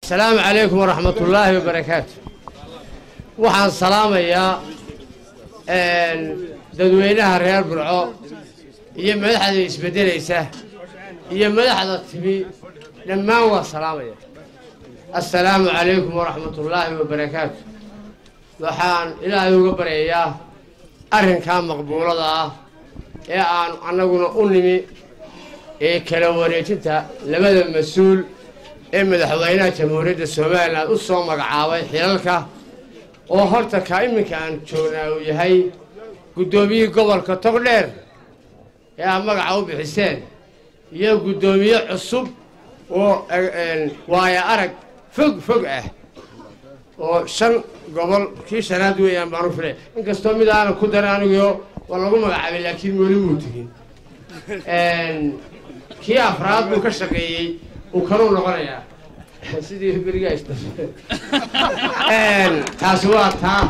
asalaamu calaykum waraxmat ullaahi wabarakaatu waxaan salaamayaa dadweynaha reer burco iyo madaxda isbeddelaysa iyo madaxda timi dhammaan waa salaamaya assalaamu calaykum waraxmat ullaahi wabarakaatu waxaan ilaahay uga baryayaa arrinkaa maqbuulada ah ee aan annaguna u nimi ee kala wareejinta labada mas-uul ee madaxweynaha jamhuuriyadda somalilan u soo magacaabay xilalka oo horta ka iminka aan joognaa uu yahay guddoomiyihii gobolka togdheer ee aad magaca u bixiseen iyo guddoomiye cusub oo waayo arag fog fog ah oo shan gobol kii shanaad weeyaan baan u filay inkastoo mid aanan ku darin anigoo waa lagu magacaabay laakiin weli muu tegin kii afraad buu ka shaqeeyey uu kaluu noqonayaa sidii berigaa isda taasi waa taa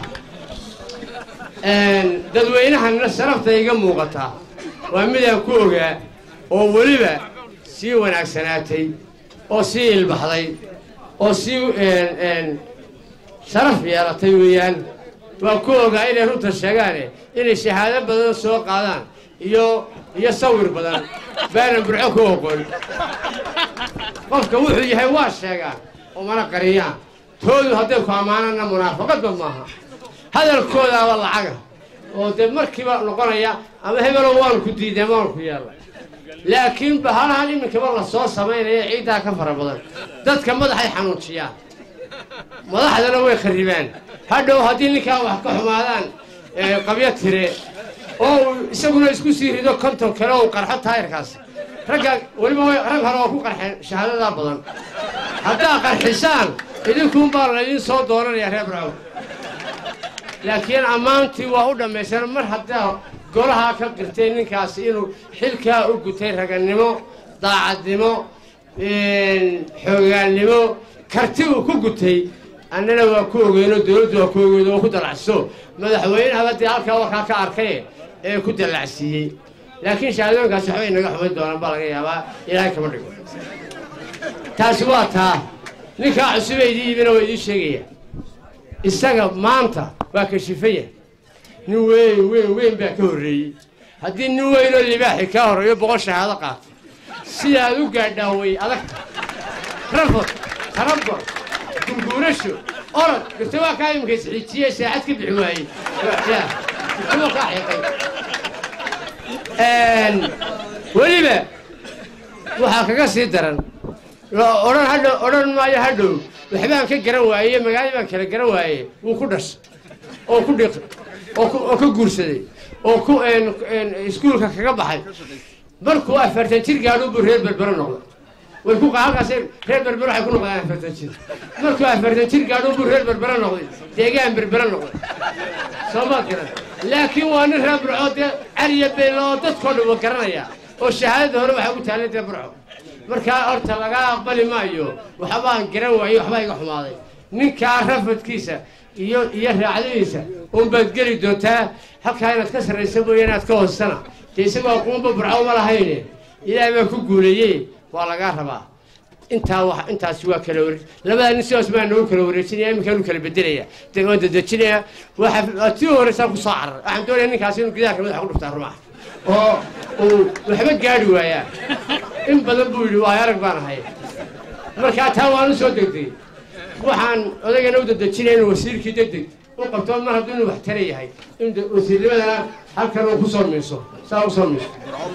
dadweynahanna sharafta iga muuqataa waa midaan ku ogaa oo weliba sii wanaagsanaatay oo sii ilbaxday oo sii sharaf yeelatay weeyaan waa ku ogaa inay runta sheegaane inay shahaado badan soo qaadaan iyo iyo sawir badan baanan burco ku oqon qofka wuxuu yahay waa sheegaan oo mana qariyaan toodu hadday ku ammaanana munaafaqadba maaha hadalkoodaaba lacaga oo dee markiiba noqonaya ama hebelow waanu ku diiday maanu ku yeelnay laakiin bahalahan iminkaba la soo samaynaya ciiddaa ka fara badan dadka madaxay xanuujiyaan madaxdana way kharribaan hadhow haddii ninkaa wax ka xumaadaan qabyo tire oo uu isaguna isku sii rido konton kale ou qarxo taayirkaas ragga weliba rag hore oo ku qarxeen shahaadadaa badan haddaa qarxisaan idinkuunbaa laydin soo doonanaya reer burcow laakiin ammaantii waa u dhammaysan mar haddaa golahaa ka qirtay ninkaasi inuu xilkaa u gutay ragannimo daacadnimo xoogaannimo karti uu ku gutay annana waa ku ogeyno dowladdu waa ku ogeyno oo ku dalacso madaxweynehaba dee halkaa warkaa ka arkay ee ku dallacsiiyey laakiin shahaadooyinkaasi waxbay naga xumayn doonaan baa laga yaabaa ilaahay kama dhigo taasi waa taa ninkaa cusubee idii yimina waa idiin sheegaya isaga maanta waa kashifaya nin weyn weyn weyn baa ka horreeyey haddii nin weynoo libaaxi kaa horreeyo boqol shahaado qaatay sidaad u gaadhaa way adagta rafod tarabor gurguurasho orod gurta waa kaa imika isxiijiye saacad ka bixi waayey gurtaba kaa xiiqay weliba waxaa kaga sii daran odhan hadhow odhan maayo hadhow waxbaan ka garan waaye magaalada baan kala garan waaye wuu ku dhashay oo ku dhiq oo ka guursaday oo ku iskuulka kaga baxay markuu afartan jir gaadho buu reer berbero noqday way ku halkaas reer berbero waxay ku noqdaan afartan jir markuu afartan jir gaadho buu reer berbero noqday deegaan berbero noqday soo maad garan laakiin waa nin reer burco dee cariya beylo oo dadkoo dhan wa garanaya oo shahaadada hore waxaa ugu taalay dee burco markaa horta laga aqbali maayo waxbaan garan waayey waxbaa iga xumaaday ninkaa rafadkiisa iyo iyo raacdadiisa unbaad geli doontaa halkaa inaad ka sarraysa mooye inaad ka hoostana dee isagoo quunba burco uma lahayne ilaahay baa ku guuleeyey waa lagaa rabaa intaa wa intaasi waa kala wareej labadaa nin sidaas baa noogu kala wareejinaya iminkaanu kala bedelaya de waan dadejinaya waa tii horeysaa ku soo carar waxaan doonaya ninkaasi inuu gidaarka madaxa ku dhuftaa rumaha oo uu waxba gaadhi waayaa in badan buu yidhi waayo arag baan ahay markaa taa waan u soo degdegay waxaan odaygana u dadejinaya inuu wasiirkii degdeg u qabto mar hadduu inuu wax tara yahay in wasiirnimadana halkan uu ku soo miiso saa u soo miiso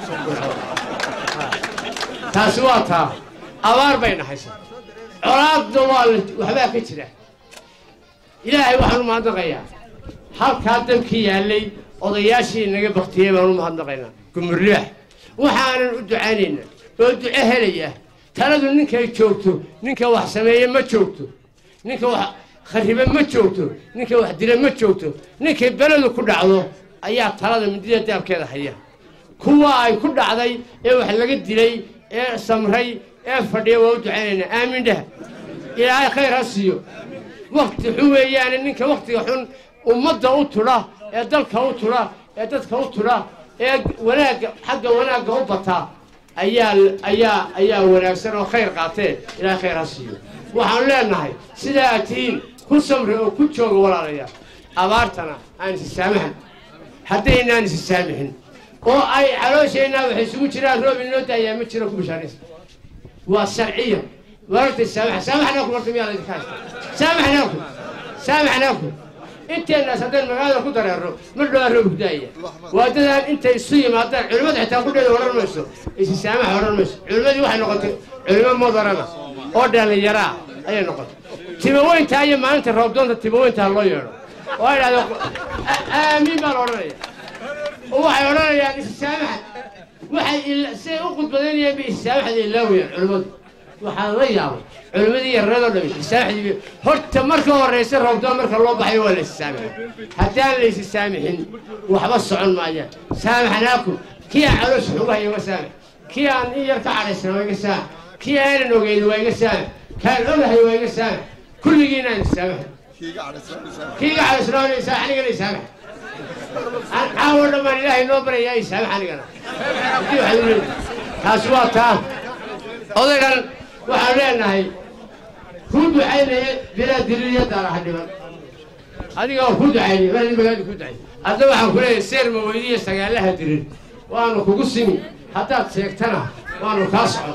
taasi waa taa abaar bay nahaysa colaadna waa waxbaa ka jira ilaahay waxaan u mahadnaqayaa halkaa dabkii yaallay odayaashii naga baktiyey baan u mahadnaqaynaa gumurlibaax waxaanan u ducaynaynaa oo duco helaya taladu ninkay joogto ninka wax sameeye ma joogto ninka wax kharibe ma joogto ninka wax dila ma joogto ninkay beledu ku dhacdo ayaa talada midida daabkeeda haya kuwa ay ku dhacday ee wax laga dilay ee samray ee fadhiya waa u ducaynaynaa aamin dheh ilaahay khayr ha siiyo wakti xun weeyaane ninka waktiga xun ummadda u tudha ee dalka u tudha ee dadka u tudha ee wanaagga xagga wanaagga u bataa ayaa ayaa ayaa wanaagsan oo khayr qaatee ilaahay khayr ha siiyo waxaan leenahay sidaa aad tihiin ku samri oo ku jooga walaalayaal abaartana aan isi saamahan haddaynaan isi saamixin oo ay caloosheenaa waxay isugu jiraan roob inoo daayaa ma jiro ku bishaaraysa waa sharciya wararta saamaxa saamaxnaaku marka miyaa laydinka haysta saamaxnaaku saamaxnaaku inteenaas haddaan magaalada ku dareerno mar dhowaa roob gudaaya waa dadaan intay isu yimaadaan culimmada xitaa kudheeda odhan mayso isi saamaxa odhan mayso culimmadii waxay noqotay culimo mudarana oo dhallinyaraa ayay noqotay timaweyntaa iyo maalinta roobdoonta timaweyntaa loo yeedho oo ay dhahdo aamiin baa la odhanaya oo waxay odhanayaan isi saamaxa waxay siday u khudbadaynayaan bay isi saamaxda ilaawayaan culimmadu waxaa la yaabay culimmadii yarreedoo dhami isaamaxdii horta marka horraysa roobdoon marka loo baxayo waa la isi saamaxa haddaan la isi saamixin waxba socon maayaan saamaxnaakum kii aan caloosha xugahay iga saamax kii aan in yar ka cadhaysana waa iga saamax kii aanan ogeyn waa iga saamax kaan ogahay waa iga saamax kulligiina aan isaamaxa kii iga cadhaysnaanaysa anigana isaamax caawo dhammaan ilaahay noo barayaa isaamax anigana hadii waxaad uleedahay taasi waa taa odaygan waxaan leenahay kuu ducaynaya bilaa diliyadaana ha dhiman adiga oo ku ducaynaya mar magaadi ku ducay hadda waxaan ku leeyahay seer ma weydiiya sagaalaha dirin waanu kugu simi haddaad sheegtana waanu kaa socon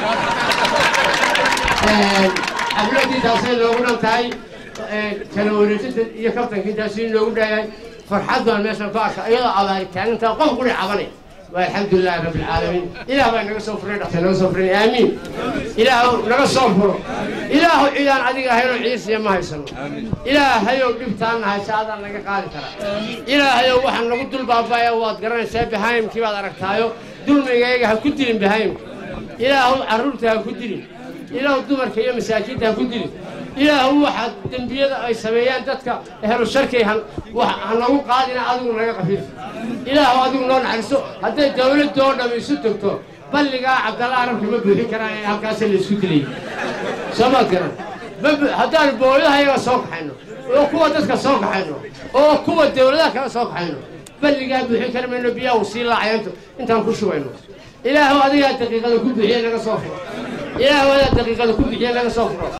xafladii taasay noogu dhan tahay kala wareejinta iyo kabtankii taasi noogu dhayahay farxad baan meeshan ku arka iyadoo abaari taagantaa qof quri cabanay والحمد لله رب العالمين إله بقى نقص فرين أختي نقص فرين آمين إله نقص فرو إله إله أديك هيرو عيسى ما هيسلو إله هيو دبتان هاي سادة نقا قادي ترى إله هيو وحن نقول دول بابا يا واد قرن سيب بهايم كيف هذا ركتايو دول ميجا هكودين بهايم إله عرورتها هكودين إله دمر كيا مساكين هكودين إله واحد دنبيada ay sameeyaan dadka ehlu sharkayhan waxaan lagu qaadina adigu naga qafiif ilaahu adigu noo naxariiso hadday dawladda oo dham isu tagto balligaa cabdalla arabka ma buuxin karaan in halkaas la isku dilay soo maad garan haddaan booyadaha iyaga soo kaxayno oo kuwa dadka soo kaxayno oo kuwa dawladaha kale soo kaxayno balligaa buuxin kari mayno biyaha sii laacayanto intaan ku shubayno ilaahu adigaa daqiiqada ku bixiye naga soo furo ilaahu adigaa daqiiqada ku bixiye naga soo furo